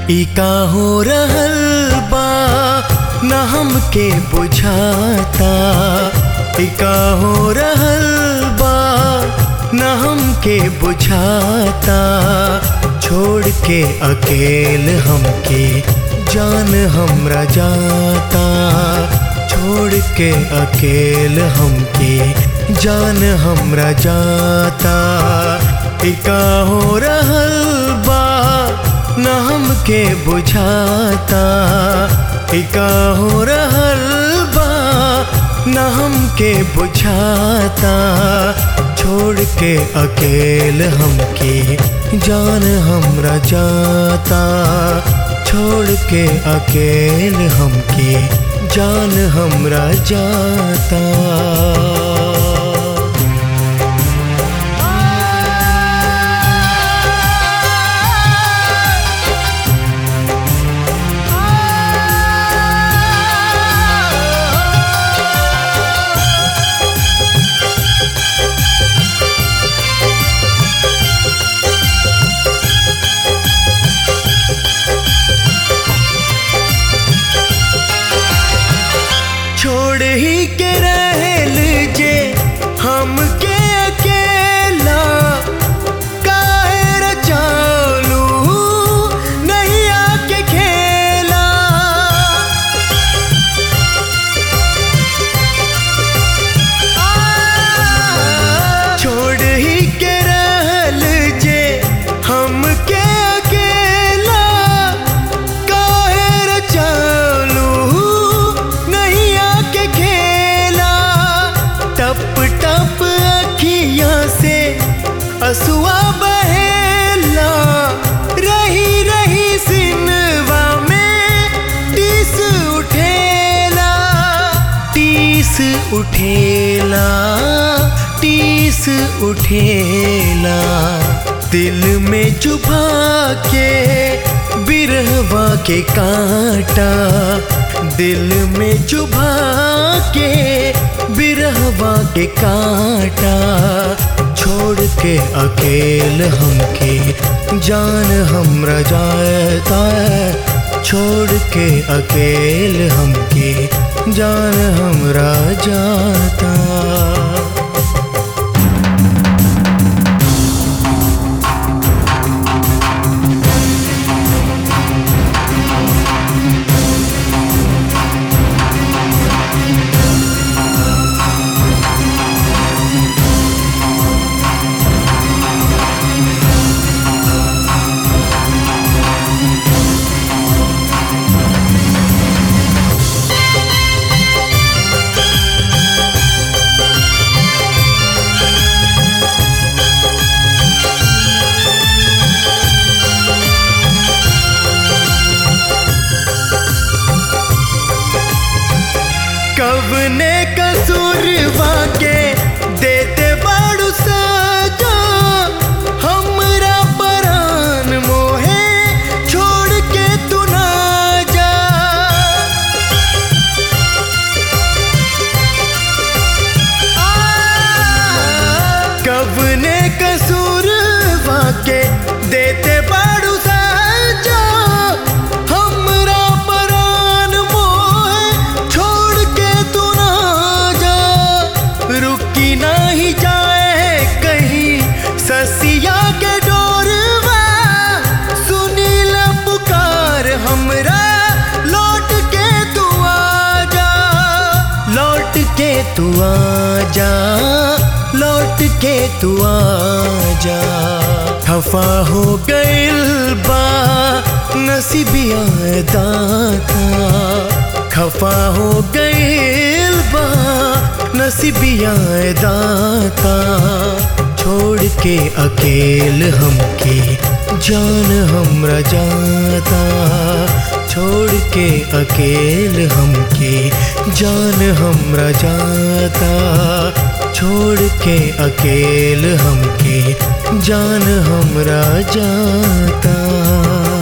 ई का हो रहल बा न हमके बुझाता ई का हो रहल बा न हमके बुझाता छोड़ के अकेल हमके जान हमरा जाता छोड़ के अकेल हमके जान हमरा जाता ई का हो रहल बा न हमके बुझाता ई का हो रहल बा न हमके बुझाता छोड़ के अकेल हमके जान हमरा जाता छोड़ के अकेल हमके जान हमरा जाता छोड़ ही के रहल जे हमके अकेला काहे रचालू नहीं आके खेला छोड़ ही के रहल जे हमके अकेला काहे रचालू नहीं आके खेला टप टप अखियां से असुआ बहेला रही रही सिनवा में टीस उठेला टीस उठेला टीस उठेला दिल में चुभा के बिरहवा के कांटा दिल में चुभा के बिरहवा के कांटा छोड़ के अकेल हमके जान हमरा जाता छोड़ के अकेल हमके जान हमरा जाता कवने कसूरवा के देते बाड़ू सजा हमरा परान मोहे छोड़ के तू ना जा कवने कसूरवा के देते बाड़ू सजा हमरा परान मोहे छोड़ के तू ना जा रुकी नहीं जाए कहीं ससिया के डोरवा सुनील पुकार हमरा लौट के तू आ जा लौट के तू आ जा लौट के तू आ जा खफा हो गइल बा नसीबिया दाता खफा हो गइल बा नसीबिया दाता छोड़ के अकेल हमके जान हमरा जाता छोड़ के अकेल हमके जान हमरा जाता छोड़ के अकेल हमके जान हमरा जाता